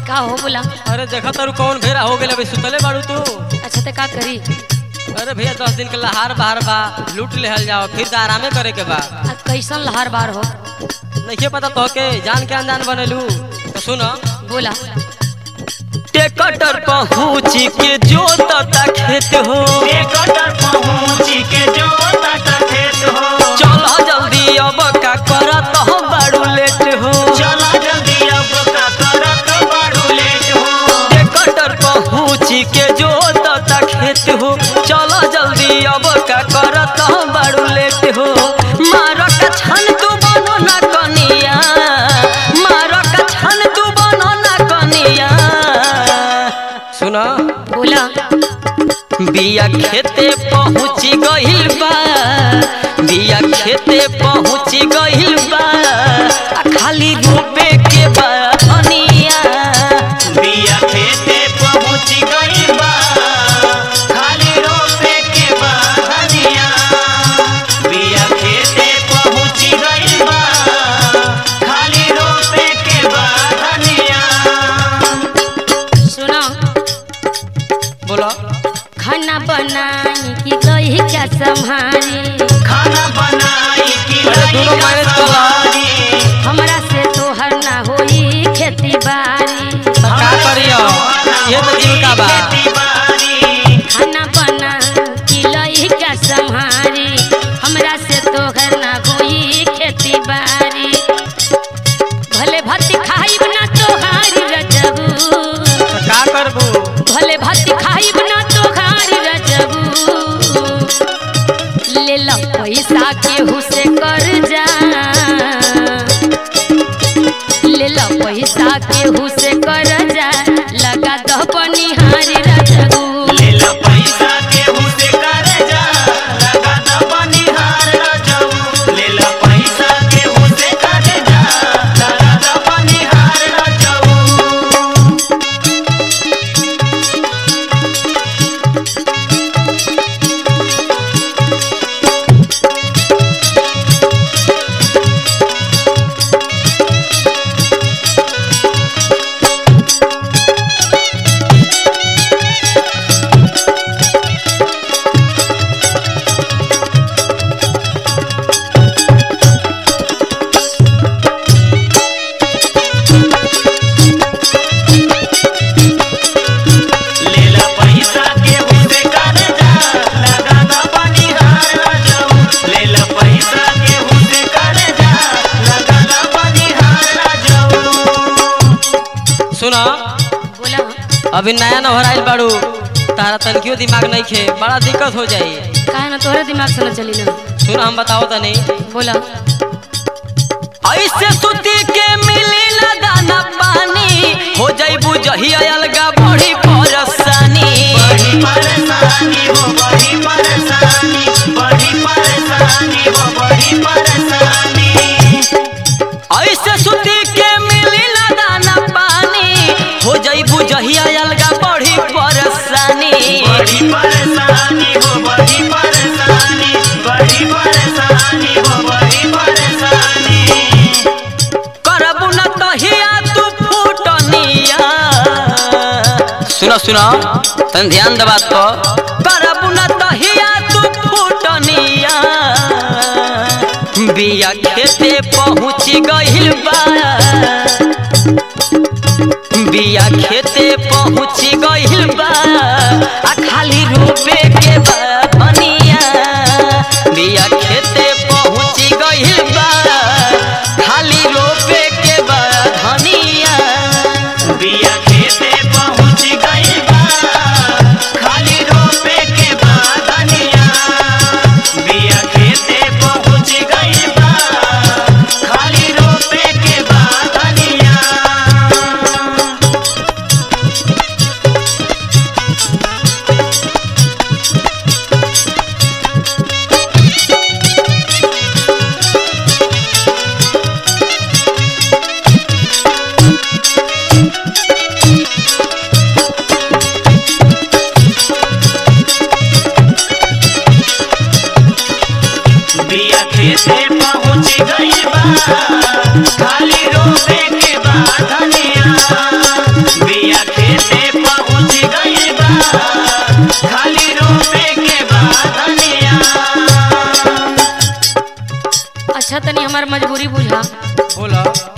का हो बोला अरे देखा तारू कौन भेरा हो गेल अभी सुतले बाड़ू तू अच्छा ते का करी अरे भैया दस दिन के लहार बहार बा लूट लेहल जाओ फिर तो आरामे करे के बा आ कैसन लहर बार हो नहीं पता तो के जान के अनजान बनेलू तो सुनो बोला टेकटर पहुँच के जोतता खेत हो कटर पहुँची के जो तट खेत हो चल जल्दी अब का करत हो बड़ू लेट हो चला जल्दी अब का करत बड़ू लेट हो टेकटर पहुँच के जोतता खेत हो चल जल्दी अब का करत हो बड़ू लेट हो मार का छन तू बनो ना कनिया मार का छन तू बनो ना कनिया सुना बोला बिया खेते पहुँच गइल बा बिया खेते पहुँच गइल बा आ खाली रोपे के बा धनिया बिया खेते पहुँच गई बा खाली रोपे के बहनिया बिया खेते पहुँच गई बा खाली रोपे के बहनिया सुनो बोलो खाना बनाई कि गई क्या संभारी खाना बनाई कि अरे दोनों लाई मैनेज का कर ला। सवारी हमरा से तोहर ना होई खेती बाड़ी तो का करियो ये तो जीविका बा खेती बाड़ी खाना बना कि लई क्या संभारी हमरा से तोहर ना होई खेती बाड़ी भले भात खाइब ना तोहारी रजबू तो का करबू भले भात खाइब ना तोहारी रजबू ले लो पैसा केहू से कर जा ले लो पैसा केहू से कर जा लगा दह पनिहारी रजबू लेला पैसा केहू से कर्जा लगा द बनिहार रजऊ लेला पैसा केहू से कर्जा लगा द बनिहार रजऊ लेला पैसा केहू से कर्जा लगा द बनिहार रजऊ लेला पैसा केहू से कर्जा लगा द बनिहार रजऊ सुनो बोला अभी नया नहर आइल बाड़ू तारा तनकियो दिमाग नहीं खे बड़ा दिक्कत हो जाई काहे ना तोहरे दिमाग से न चली ना सुन हम बताओ तनी बोला ऐसे सुती के मिली ना दाना पानी हो जाइबू जहिया अलगा बड़ी परेशानी बड़ी परेशानी हो बड़ी परेशानी बड़ी परेशानी हो बड़ी परेशानी ऐसे सुती के मिली ना दाना पानी हो जाइबू जहिया अलगा बड़ी परेशानी बड़ी परेशानी हो बड़ी परेशानी बड़ी परेशानी हो बड़ी परेशानी करबू ना तहिया तू फूटनिया सुनो सुनो तन ध्यान दे बात को करबू ना तहिया तू फूटनिया बिया खेते पहुँच गइल बा बिया खेते पहुँच गइल बा आ खाली रोपे के बा धनिया बिया खेते पहुँच गइल बा खाली रोपे के बा धनिया बिया खेते पहुँच गई बा खाली रोपे के बादनिया बिया खेते पहुँच गई बा खाली रोपे के बादनिया बिया खेते पहुँच गई बा खाली रोपे के बादनिया हमार मजबूरी बुझा बोला